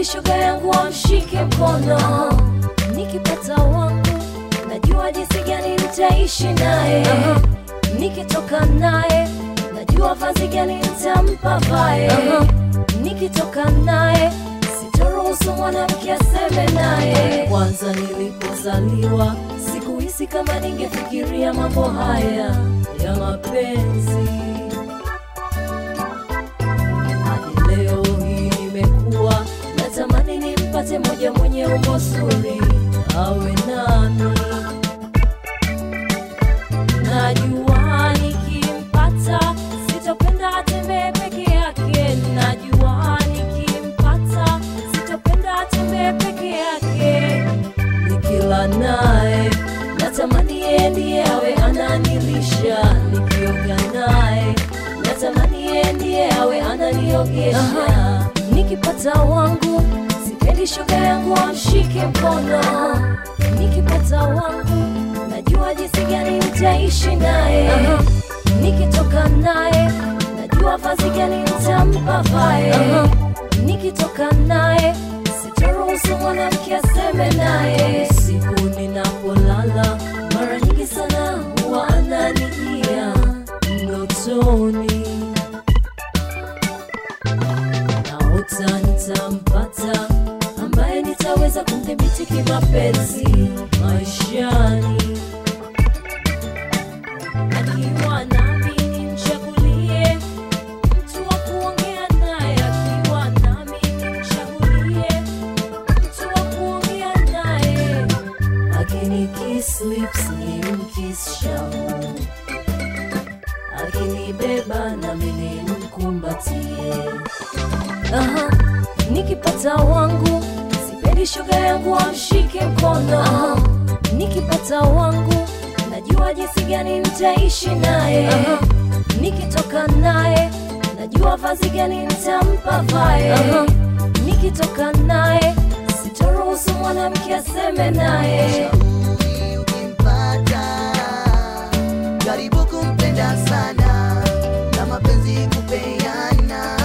sipendi shoga yangu amshike mkono. Nikipata wangu najua jinsi gani nitaishi naye. Nikitoka naye najua vazi gani nitampa vae. Nikitoka naye sitoruhusu mwanamke aseme naye. Kwanza nilipozaliwa sikuhisi kama ningefikiria mambo haya ya mapenzi hadi leo hii nimekuwa natamani nimpate moja mwenye umbo zuri awe nami. Najua nikimpata sitopenda atembee peke yake. Najua nikimpata sitopenda atembee peke yake. Nikila naye natamani yeye ndiye awe ananilisha. Nikioga naye natamani yeye ndiye awe ananiogesha. Nikipata wangu sipendi shoga yangu amshike mkono. Nikipata wangu najua jinsi gani nitaishi naye. Nikitoka naye najua vazi gani nitampa vae. Nikitoka naye sitoruhusu mwanamke aseme naye. Siku ninapolala mara nyingi sana huwa ananijia ndotoni, naota nitampata ambaye nitaweza kumdhibiti kimapenzi maishani akiwa nami nimchagulie mtu wa kuongea naye, akiwa nami nimchagulie mtu wa kuongea naye, akinikiss lips nimkiss shavu, akinibeba nami nimkumbatie. Aha, nikipata wangu sipendi shoga yangu amshike mkono. Aha, nikipata wangu najua jinsi gani nitaishi naye. Aha, nikitoka naye najua vazi gani nitampa vae. Aha, nikitoka naye sitoruhusu mwanamke aseme naye. Shauri ukimpata, jaribu kumpenda sana na mapenzi kupeana.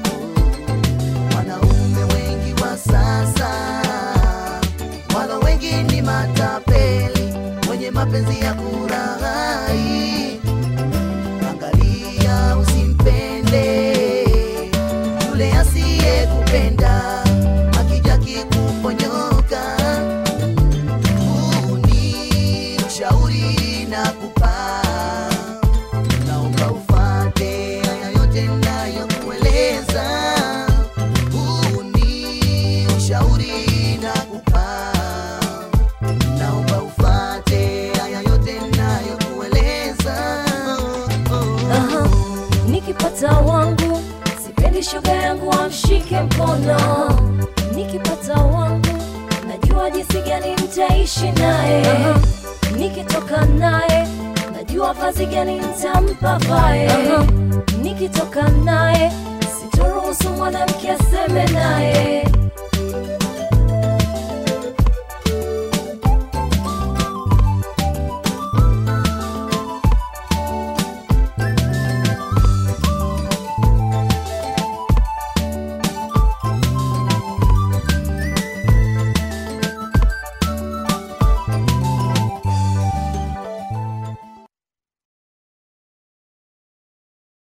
Wanaume wengi wa sasa, walo wengi ni matapeli, wenye mapenzi ya kuraghai. Angalia usimpende yule asiyekupenda, akija kikuponyoka huu ni ushauri na kupa, naomba ufate haya yote nayokueleza. Huu ni ushauri na kupa, naomba ufate haya yote nayokueleza. Aha, nikipata wangu sipendi shoga yangu amshike mkono. Nikipata wangu najua jinsi gani nitaishi naye. Nikitoka naye najua vazi gani nitampa vae. Nikitoka naye sitoruhusu mwanamke aseme naye.